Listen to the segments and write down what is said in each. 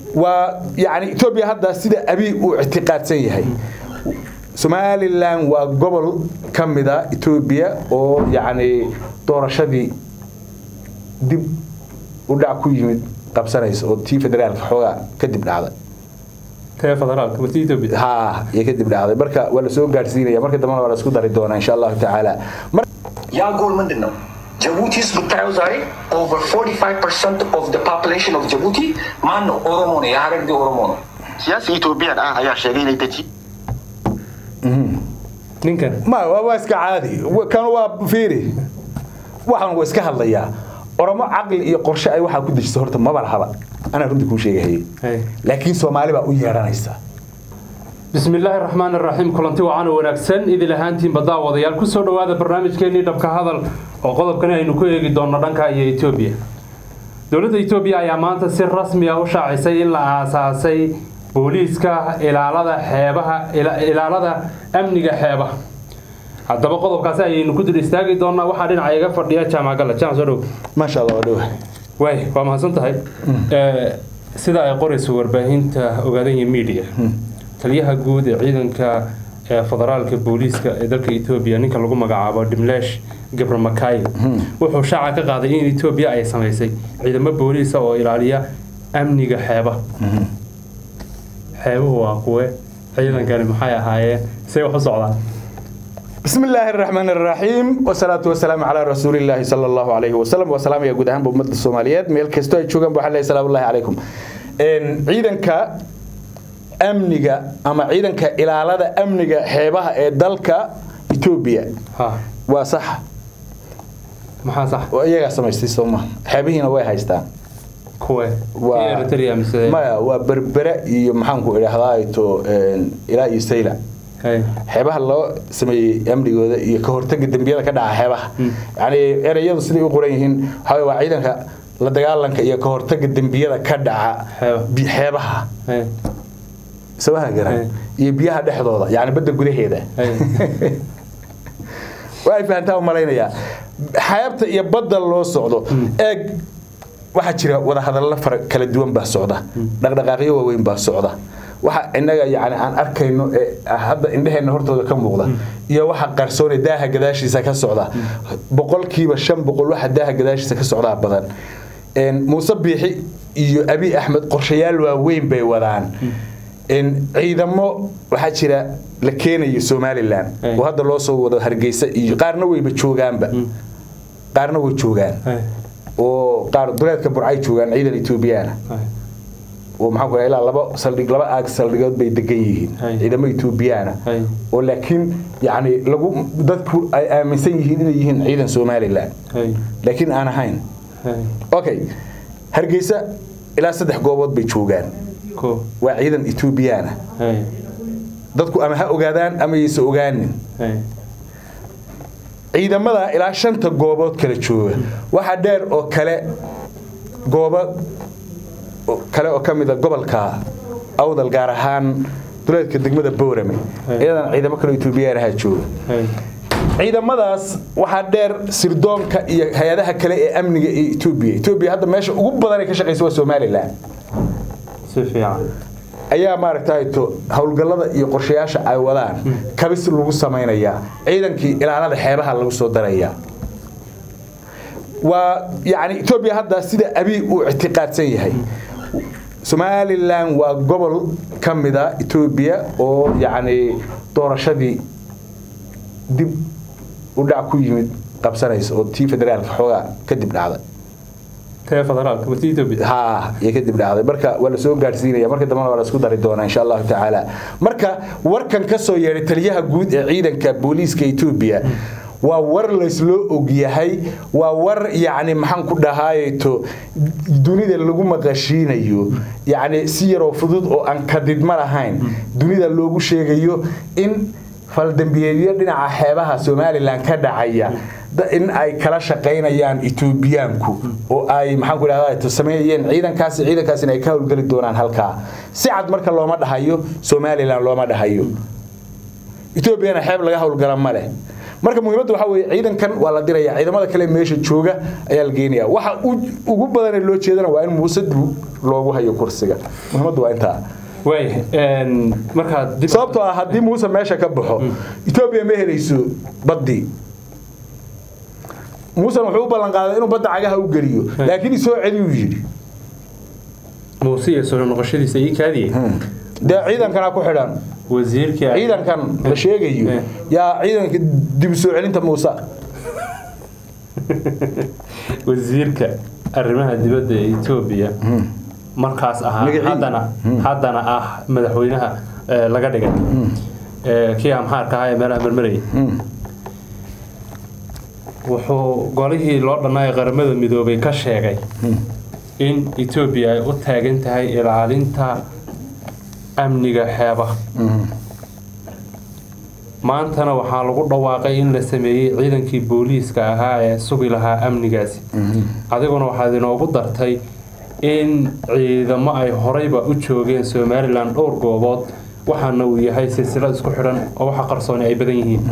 waa yani etoobiya hadda sida abi uu ictiqaadsan yahay somalilan waa gobol ka mida etoobiya oo yacni doorashadii dib u dhac ku yimid qabsanaysa oo tii federaalka xoogaa kadib dhacday tee federaalka ma tii Ethiopia ha iyo kadib dhacday marka waa la soo gaadhsiinaya marka dambena waa la isku dari doonaa insha allahu tacaala Mar- ያ ጎል ምንድን ነው? ጅቡቲ ውስጥ ብታየው ዛሬ ኦቨር 45 ፐርሰንት ኦፍ ደ ፖፑሌሽን ኦፍ ጅቡቲ ማን ነው? ኦሮሞ ነው። የሀረርጌ ኦሮሞ ነው። siyaasi Itoophiyaadha ah ayaa sheegay inay deji ninkan ma waa waa iska caadi Wa- kan waa fiiri waxaan waa iska hadlayaa oromo caqli iyo qorshe ay waxaa ku dejisa horta maba lahaba anaa runtii kuu sheegahayay Hey. laakiin soomaali baa u yeedhanaysa بسم الله الرحمن الرحيم كلنتي وعنا وناكسن إذا لهانتين بدا وضيال كسو دوادا برنامج كيني دبك هذا وقضب كان aynu ku eegi doono dhanka iyo Ethiopia dowladda Ethiopia ayaa maanta si rasmi ah u shaacisay in la aasaasay booliiska ilaalada xeebaha ila- ilaalada amniga xeebaha haddaba qodobkaasi ayaynu ku dul istaagi doonaa waxaa dhinaca iga fadhiya jaamac galla jaamac soo dhow maasha allah waa dhowa waay waa mahadsan tahay Ee, sida ay qorayso warbaahinta ogaadanya media taliyaha guud ee ciidanka ee federaalka booliiska ee dalka etoobiya ninka lagu magacaabo dimlesh gabramakayo wuxuu shaaca ka qaaday in etoobiya ay samaysay ciidamo booliisa oo ilaaliya amniga xeebaha xeebuhu waa kuwe ciidankani maxay ahaayeen say wax u socdaan بسم الله الرحمن الرحيم والصلاة والسلام على رسول الله صلى الله عليه وسلم وسلام يا جودهان بأمة الصوماليات ميل كستو أي شوغان بحال السلام الله عليكم إن عيدنك أمنية أما عيدنك إلى على أمنية حيبها دلك إثيوبيا ha وصح maxaa sax وإيجا سمعتي سوما حيبهنا وين هايستان kuwe Waa- Iyo Eritrea mise maya waa berbere iyo maxaanku idhaahdaayto ilaa iyo sayla Hey. xeebaha loo sameeyey amnigooda iyo ka hortaga dembiyada ka dhaca xeebaha yani ereyadu siday u qoran yihiin waxaa weye waa ciidanka la dagaalanka iyo ka hortaga dembiyada ka dhaca Xeebaha. bi- xeebaha Hey. sabaha garan Hey. iyo biyaha dhexdooda yani badda gudaheeda Hey. waa ay fahantaa u malaynayaa xeebta iyo badda loo socdo eeg waxaa jira wadahadallo fara kala duwan baa socda dhaqdhaqaaqyo waaweyn baa socda waxa innaga yani aan arkayno ee hadda indheheenna hortooda ka muuqda iyo waxa qarsoone daaha gadaashiisa ka socda boqolkiiba shan boqol waxa daaha gadaashiisa ka socdaa badan Een, muuse biixi iyo abi axmed qorshayaal waaweyn bay wadaan Een, ciidamo waxaa jira la keenayo somalilan Hey. oo hadda loo soo wado hargeysa iyo qaarna wayba joogaanba qaarna way joogaan Hey. oo qaar duleedka burcay joogaan ciidan etoobiyaana Hey. oo maxaan ku ilaa laba saldhig laba aag saldhigood bay degan yihiin Hay. ciidamo etoobiyaana Hay. oo laakiin yacni lagu dadku ay aaminsan yihiin inay yihiin ciidan somalilan Hey. laakiin aan ahayn Hey. okay hargeysa ilaa saddex goobood bay joogaan Ko. waa ciidan etoobiyaana Hey. dadku ama ha ogaadaan ama yaysa ogaanin Hey. ciidamada ilaa shanta goobood kala jooga waxaa dheer oo kale goobo oo- kale oo ka mida gobolka awdal gaar ahaan duleedka degmada boorame Hey. iyadana ciidamo kale etoobiyaan ahaa jooga Hey. ciidamadaas waxaa dheer sirdoonka iyo hay-adaha kale ee amniga ee etoobiya etoobiya hadda meesha ugu badan ay ka shaqaysa waa somalilan Si fiican. ayaa maaragtay to howlgallada iyo qorshayaasha ay wadaan kabis lagu samaynayaa ciidankii ilaalada xeebaha lagu soo darayaa waa yani etoobiya hadda sida abi uu ictiqaadsan yahay somalilan waa gobol ka mida etoobiya oo yacni doorashadii dib u dhac ku yimid qabsanaysa oo tii federaalka xoogaa kadib dhacday Tee federaalka ma tii Ethiopia ha iyo kadib dhacday marka waa la soo gaadhsiinaya marka dambena waa la isku dari doonaa insha allahu tacaala marka warkan ka soo yeedhay taliyaha guud ee ciidanka booliiska etoobiya waa war laysloo ogyahay waa war yacni maxaan ku dhahaayeto dunida lagu maqashiinayo yacni si yaroo fudud oo aan kadidma lahayn dunida loogu sheegayo in faldambiyeedyo dhinaca xeebaha somalilan ka dhacaya da- in ay kala shaqaynayaan etoobiyaanku oo ay maxaan ku dhahdaa sameeyeen ciidankaasi ciidankaasina ay ka howlgeli doonaan halkaa si cad marka looma dhahayo somalilan looma dhahayo etoobiyana xeeb laga howlgala ma leh marka muhiimadda waxaa weeye ciidankan waa la diraya ciidamada kale meesha jooga ayaa la geenaya waxa u- ugu badan ee loo jeedana waa in muuse dib loogu hayo kursiga muhiimaddu waa intaa waay een, markaad dib sababtoo ah haddii muuse meesha ka baxo etoobiya ma helayso baddii muusena wuxuu u ballan qaaday inuu badda cagaha u geliyo laakiin isoo celiyuu yidhi muuse iyo soo noqoshadiisa ii kaadiyey dee ciidankana ku xidhan wasiirkii ciidankan la sheegayo Eh. yaa ciidanka dib u soo celinta muuse wasiirka arrimaha dibadda ee Ethiopia markaas ahaa Magacii? haddana haddana ah madaxweynaha ee, laga dhigay ee, kii amxaarka ahaa ee meelaha marmarayay wuxuu golihii loo dhanaa ee qaramada midoobay ka sheegay in Ethiopia ay u taagan tahay ilaalinta amniga xeebaha maantana waxaa lagu dhawaaqay in la sameeyey ciidankii booliiska ahaa ee sugi lahaa amnigaasi adiguna waxaad inoogu dartay in ciidamo ay horeyba u joogeen somalilan dhowr goobood waxaana uu yahay silsilad isku xidhan oo waxa qarsooni ay badan yihiin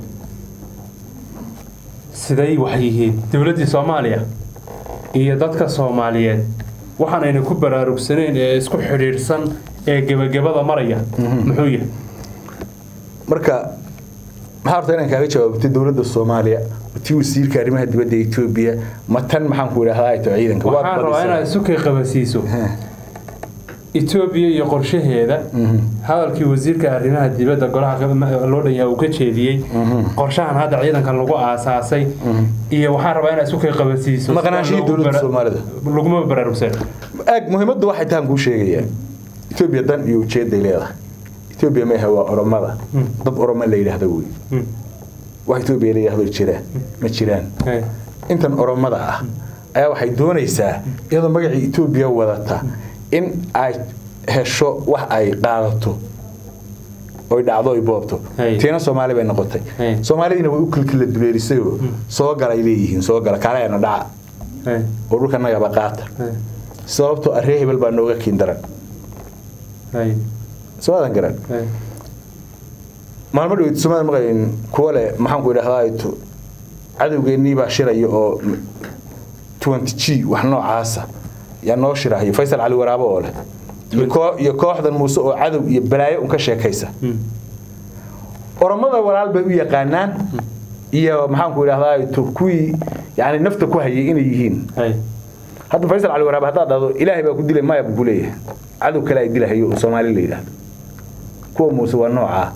siday wax yihiin dowladdii soomaaliya iyo dadka soomaaliyeed waxaanayna ku baraarugsanayn ee isku xidhiidhsan ee gebagabada maraya muxuu yahay marka maxaa horta inaan kaaga jawaabtay dowladda soomaaliya tii wasiirka arrimaha dibadda ee etoobiya ma tan maxaan ku idhahdaa ay tahay ciidanka waad waxaan rabaa badisay. inaad isu kay qabasiiso etoobiya iyo qorshaheeda hadalkii wasiirka arrimaha dibadda golaha qab- loo dhanyaa uu ka jeediyey qorshahan hadda ciidankan lagu aasaasay iyo waxaan rabaa inaad isu kay qabasiiso Maqnaanshihii Loogu dowladda bara- Soomaalida. laguma baraarugsan aag muhiimaddu waxay tahan kuu sheegayaa etoobiya dan iyo ujeeday leedahay etoobiya maaha waa oromada dad oromo la yidhaahdo wey wax etoobiya la yidhaahdo jira ma jiraan Hey. intan oromada ah ayaa waxay doonaysaa iyadoo magacii etoobiya wadata in ay hesho wax ay qaadato oy dhacdo oy boobto Hey. tiina soomaali bay noqotay Hey. soomaalidiina way u kilkila duleerisayoo soo galay leeyihiin soo gala kaaleyana dhaca Hey. oo dhulka nagaba qaata Hey. sababtoo arree hebel baa nooga kiin daran Hey. soo aadan garan Hey. maalmo dhaweyt somaali maqayn kuwa leh maxaan ku idhahdaa ayto cadowgeennii baa shiraya oo 20 g wax noocaasa yaa noo shirahayo faysal cali waraabo oo leh iyo koo- iyo kooxdan muuse oo cadow iyo balaayo un ka sheekaysa oromada walaal bay u yaqaanaan iyo maxaan ku idhahdaa ayto kuwii yani nafta ku hayay inay yihiin Hey. hadda faysal cali waraab haddaad dhahdo ilaahay baa ku dilay maya buu ku leeyahay cadow kale ay dilahayo oo soomaali la yidhaahdo kuwa muuse waa noocaa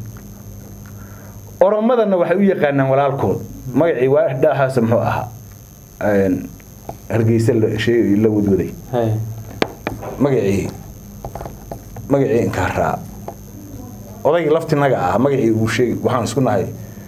oromadana waxay u yaqaanaan walaalkood magacii waadhahaas muxuu ahaa Een, hargeysa la shay- la wadwaday Hey. magacii magacii inkaaraa odaygii laftinaga ah magacii uu sheegi waxaan isku nahay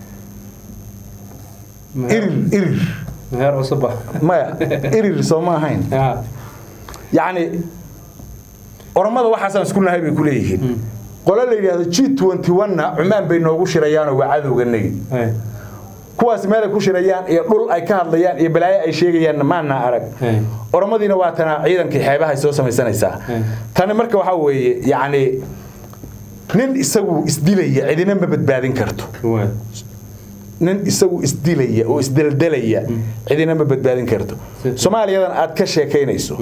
irir irir meher cusub ah maya irir soo ma ahayn Ya. yacni oromada waxaasaan isku nahay bay ku leeyihiin qole la yidhaahdo g twenty one-na cumaan bay noogu shirayaanoo waa cadowganagi Hey. kuwaas meelay ku shirayaan iyo dhul ay ka hadlayaan iyo balaayo ay sheegayaanna maana arag Hey. oromadiina waa tana ciidankii xeebahay soo samaysanaysaa Hey. tani marka waxaa weeye yacni nin isagu isdilaya cidina ma badbaadin karto Waay. nin isagu isdilaya oo isdeldelaya cidina ma badbaadin karto Si- soomaaliyadan aad ka sheekaynayso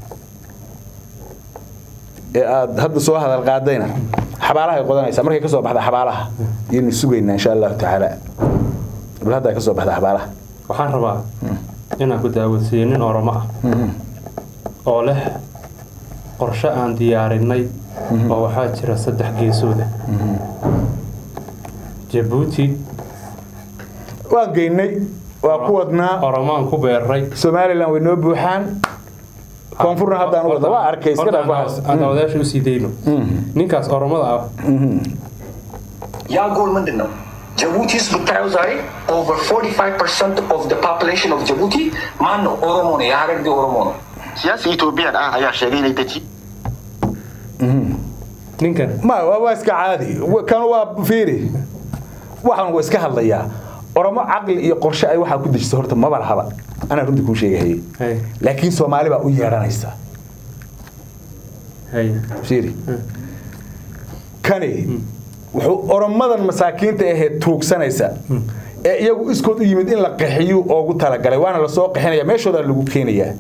ee aad hadda soo hadal qaadayna xabaalahay qodanaysaa markay ka soo baxda xabaalaha yaynu sugaynaa insha allahu tacaala bal hadda ay ka soo baxda xabaalaha waxaan rabaa inaan ku daawodsiiyo nin oromo ah oo leh qorshe aan diyaarinay oo waxaa jira saddex geesooda jabuuti waan geynay waa ku wadnaa oromaan ku beeray somalilan way noo buuxaan koonfurna haddaan u wadna waa arkay iska dhaaf waxaas aan odayaasha usii dayno ninkaas oromada ah ያ ጎል ምንድን ነው? ጅቡቲ ውስጥ ብታየው ዛሬ ኦቨር 45 ኦፍ the population of ጅቡቲ ማን ነው? ኦሮሞ ነው። የሀረርጌ ኦሮሞ ነው። siyaasi Itoopiyaan ah ayaa sheegay inay deji ninkan ma waa waa iska caadi Wa- kan waa fiiri waxaan waa iska hadlayaa oromo caqli iyo qorshe ay waxaa ku dejisa horta maba lahaba anaa runtii kuu sheegahayay hay laakiin soomaali baa u yeedhanaysa hay fiiri kani wuxuu oromadan masaakiinta ahee tuugsanaysa ee iyagu iskood u yimid in la qaxiyo oogu talagalay waana lasoo qaxinaya meeshoodaa lagu keenayaa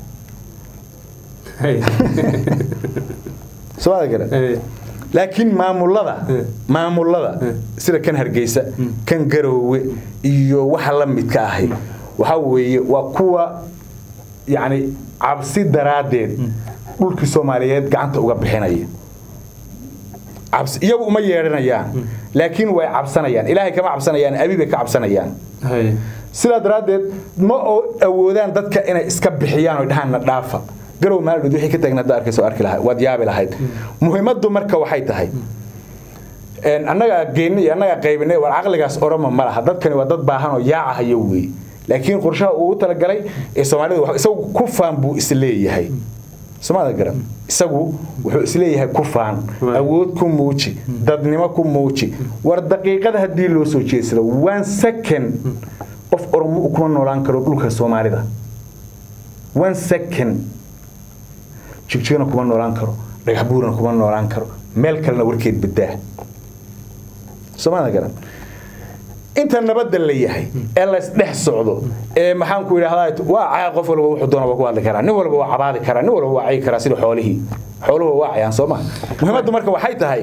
soo gara laakiin maamulada maamulada sida kan hargeysa kan garoowe iyo waxa la midka ahay waxa weeye waa kuwa yacni cabsi daraaddeed dhulkii soomaaliyeed gacanta uga bixinaya cabsi iyagu uma yeedhanayaan laakiin way cabsanayaan ilaahay kama cabsanayaan abi bay ka cabsanayaan sidaa daraaddeed ma awoodaan dadka inay iska bixiyaan oo dhahaan na dhaafa garow maalidhood wixii ka taagna hadda arkayso arki lahayd waad yaabi lahayd muhiimaddu marka waxay tahay annagaa geynay iyo annagaa qaybinay war caqligaas oroma ma laha dadkani waa dad baahan oo yaacahayo weeye laakiin qorshaha uu u talagalay ee soomaalida isagu ku faan buu isleeyahay somaada garan isagu wuxuu isleeyahay ku faan awood ku muuji dadnimo ku muuji war daqiiqada haddii loo soo jeedsado one second qof oromo kuma noolaan karo dhulka soomaalida one second jigjigana kuma noolaan karo dhagaxbuurana kuma noolaan karo meel kalena warkeed badaa somaada garan inta nabadda la yahay ee laysdhex socdo ee maxaan ku idhahdaa waa caa qof walba wuxuu doona waa ku hadli karaa nin walba waa cabaadi karaa nin walba waa cayi karaa sida xoolihii xooluhu waa cayaan soo ma muhiimaddu marka waxay tahay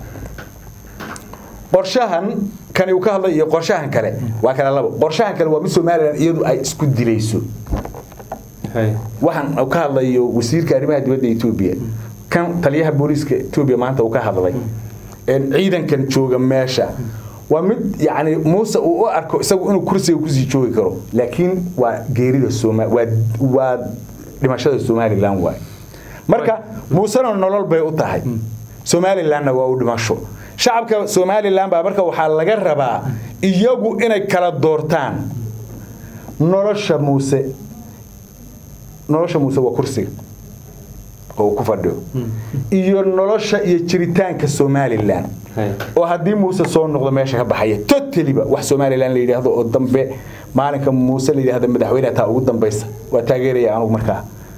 qorshahan kani uu ka hadlay iyo qorshahan kale waa kala labo qorshahan kale waa mid somalilan iyadu ay isku dilayso waxaan uu ka hadlayo wasiirka arrimaha dibadda etoobiya kan taliyaha booliiska etoobiya maanta uu ka hadlay ciidankan jooga meesha waa mid yani muuse uu u arko isagu inuu kursiga kusii joogi karo laakiin waa geerida waa dhimashada somalilan waay marka muusena nolol bay u tahay somalilanna waa u dhimasho shacabka somalilan baa marka waxaa laga rabaa iyagu inay kala doortaan nolosha muuse nolosha muuse waa kursiga oo ku fadhiyo iyo nolosha iyo jiritaanka somalilan oo haddii muuse soo noqdo meesha ka baxaya totaliba wax somalilan la yidhaahdo oo dambe maalinka muuse la yidhaahdo madaxweyne taa ugu dambaysa waa taageeraya anugu markaa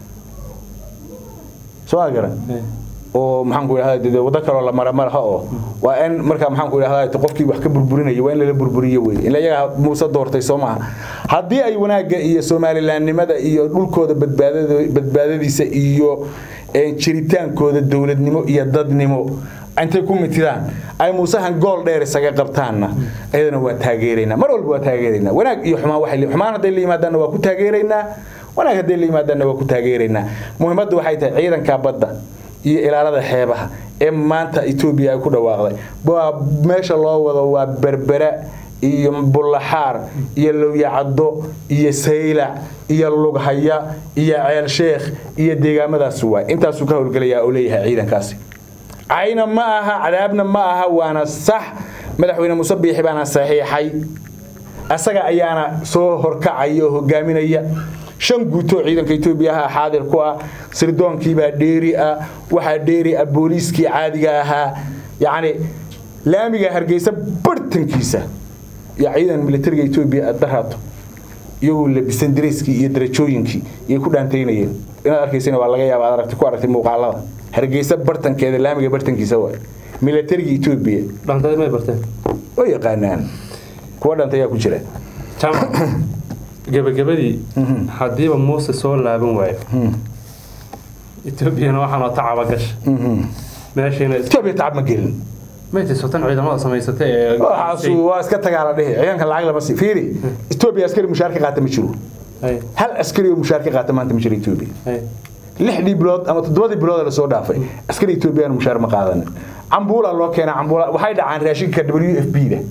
soo ma garan oo maxaan ku idhahdaa waddo kaloo la mara malaha oo waa in markaa maxaan ku idhahdaa qofkii wax ka burburinaya waa in lala burburiyo wey in iyaga muuse doortay soo maaha haddii ay wanaagga iyo somalilanimada iyo dhulkooda badbaadadiisa iyo jiritaankooda dowladnimo iyo dadnimo intay ku mitidaan ay muusahan gool dheer isaga qabtaanna ayadana waa taageeraynaa mar walba waa taageeraynaa wanaag iyo xumaan waxay xumaan hadday la yimaadaanna waa ku taageeraynaa wanaag hadday la yimaadaanna waa ku taageeraynaa muhiimaddu waxay tahay ciidanka badda iyo ilaalada xeebaha ee maanta etoobiya ay ku dhawaaqday waa meesha loo wado waa berbera iyo bullaxaar iyo lowyacaddo iyo saylac iyo lughaya iyo ceel sheekh iyo deegaamadaas waay intaasuu ka howlgelayaa oo leeyahay ciidankaasi cayna ma aha cadaabna ma aha waana sax madaxweyne muuse biixi baana saxiixay asaga ayaana soo horkacaya oo hogaaminaya shan guutoo ciidanka etoobiya ahaa xaadir ku ah sirdoonkiibaa dheeri ah waxaa dheeri ah booliiskii caadiga ahaa yacni laamiga hargeysa bartankiisa iyo ciidan militariga etoobiya aad daraato iyagoo labisan dareyskii iyo darajooyinkii iyay ku dhaantaynayeen inaad arkaysana waa laga yaaba aad aragti ku aragtay muuqaalada hargeysa bartankeeda laamiga bartankiisa waay militariga etoobiya dhantadii may barteen way yaqaanaan kuwa dhantayaa ku jira jamac gebagabadii haddiiba muuse soo laaban waayo etoobiyana waxaanoo tacaba gasha meeshiina etoobiya tacab ma gelin maytisotan ciidamada samaysatay ee waxaasu waa iska tagaa la dhihi ciidanka lacag lama sii fiiri etoobiya askari mushaar ka qaata ma jiro Hay, hal askari oo mushaar ka qaata maanta ma jiro etoobiya hay. lixdii bilood ama toddobadii bilood ee lasoo dhaafay askari etoobiyaan mushaar ma qaadanin cambuula loo keenaa cambuula waxay dhacaan raashinka w f b da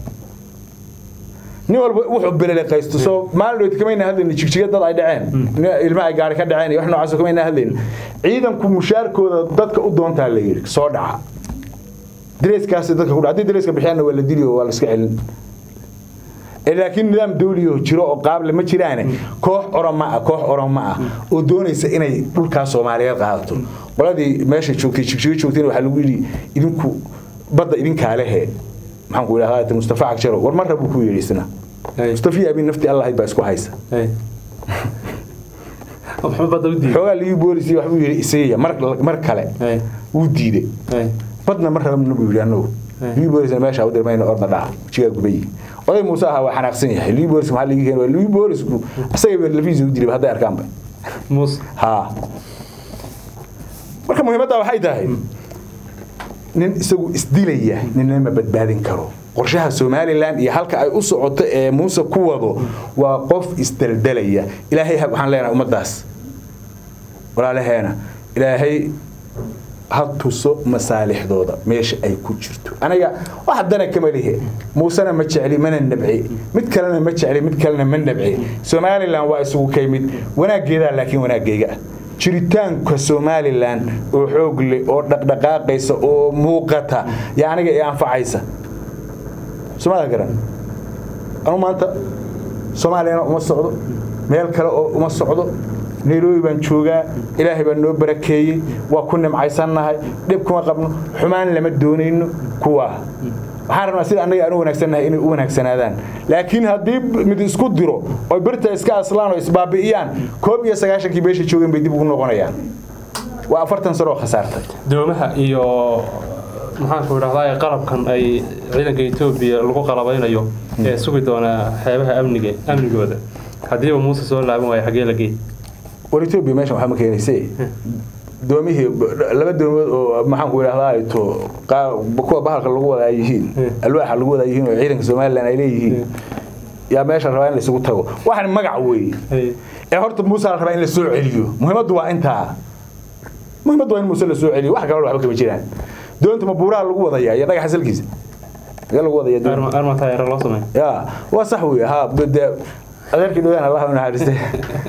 nin walba wuxuu beleleqaysto soo maalin dhoweyd kamayna hadlayna jigjiga dad ay dhaceen ilma ay gaari ka dhaceen iyo wax noocaas kamayna hadlayna ciidanku mushaarkooda dadka u doontaa la yidhi soo dhaca dareeskaasi dadka ku dhaca haddii dareeska bixiyaanna waa la dili oo waa la iska celin Ee, laakiin nidaam dawli oo jiro oo qaable ma jiraane koox oroma ah koox oroma ah oo doonaysa inay dhulkaas soomaaliyeed qaadato qoladii meesha joogtay jigjiga joogtayna waxaa lagu yidhi idinku badda idinkaa lehe maxaan ku idhahdaa mustafa cagjaro war marra buu ku yidhi isna Hay, mustafa iyo abin nafti allahayd baa isku haysa hay. Muxuu badda u diiday? xoogaa ligii boolisi waxbuu yidhi isiiya mar mar kale Hay, wuu diiday hay. badna mar rabna buu yidhi annagu Hey. ligii boolisna meesha u dirmayna orda dhaaf jigaa gubayi oday muuse ahaa waa xanaaqsan yahay liu bolis maxaa ligi keen liu bolisku isagaba lafiisa u dilay hadday arkaanba muuse ha marka muhiimadda waxay tahay nin isagu isdilaya ninna ma badbaadin karo qorshaha somalilan iyo halka ay u socoto ee muuse ku wado waa qof isdaldalaya ilaahay ha- waxaan leenahay ummaddaas walaalaheena ilaahay ha tuso masaalixdooda meesha ay ku jirto aniga wax dana kama lihe muusena ma jecli mana nabci mid kalena ma jecli mid kalena ma nabci somalilan waa isugu kay mid wanaaggeedaa laakiin wanaaggeega ah jiritaanka somalilan oo xoog leh oo dhaqdhaqaaqaysa oo muuqata yaa aniga i anfacaysa somalia garan anu maanta soomaaliyana uma socdo meel kale oo uma socdo nairobi baan joogaa ilaahay baa noo barakeeyey waa ku nimcaysannahay dhib kuma qabno xumaan lama doonayno kuwaa waxaan rabnaa sida annaga aan u wanaagsannahay inay u wanaagsanaadaan laakiin haddii mid isku diro oo birta iska aslaan oo isbaabi'iyaan koob iyo sagaashankii meesha joogeen bay dib ugu noqonayaan waa afartan sano oo khasaartay doomaha iyo maxaanku idhahdaa qalabkan ay ciidanka etoobiya lagu qalabaynayo ee sugi doona xeebaha amniga amnigooda haddiiba muuse soo laaban waayo xagee la geey war etoobiya meeshan waxaa ma keenaysay doomihii laba doomood oo maxaanku idhahdaa ay to qaa- kuwa bahalka lagu wadaa yihiin alwaaxa lagu wadaa yihiin oo ciidanka somalilan ay leeyihiin yaa meesha rabaa in la isugu tago waxaan magac weeye ee horta muuse la rabaa in la soo celiyo muhiimaddu waa intaa muhiimaddu waa in muuse la soo celiyo wax kaloo waxba kama jiraan doonta ma buuraha lagu wadayaa iyo dhagaxa salkiisa magee lagu wadaya doonta arma taayara loo sameey ya waa sax wey ha de adeerkii dhawaan allah u naxariistay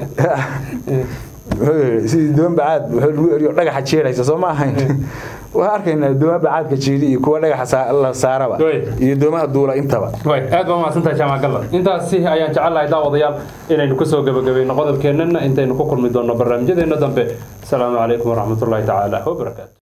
sidii doon bacaad wuxuu lagu eriyo dhagaxa jeeraysa soo ma ahayn waxaan arkaynaa dooma bacaadka jeedi iyo kuwa dhagaxa saa- la saaraba Wey. iyo doomaha duula intaba way aad baa mahadsantahay jaamac galla intaasi ayaan jecelahay daawadayaal inaynu kusoo gebagabayno qodobkeennana intaynu ku kulmi doonno barnaamijyadeena dambe asalaamu calaykum waraxmatullaahi tacaala wabarakaatu